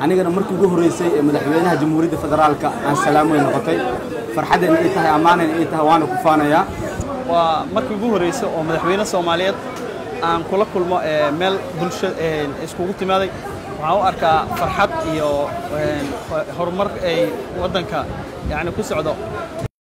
anigana markii ugu horreysay ee madaxweynaha jamhuuriyadda federaalka aan salaamo ay noqotay farxaddayna ii tahay ammaanayna ii tahay waana ku faanayaa waa markii ugu horreysay oo madaxweyne soomaaliyeed aan kula kulmo meel bulsho iskugu timaaday waxaan u arkaa farxad iyo horumar ay waddanka yani ku socdo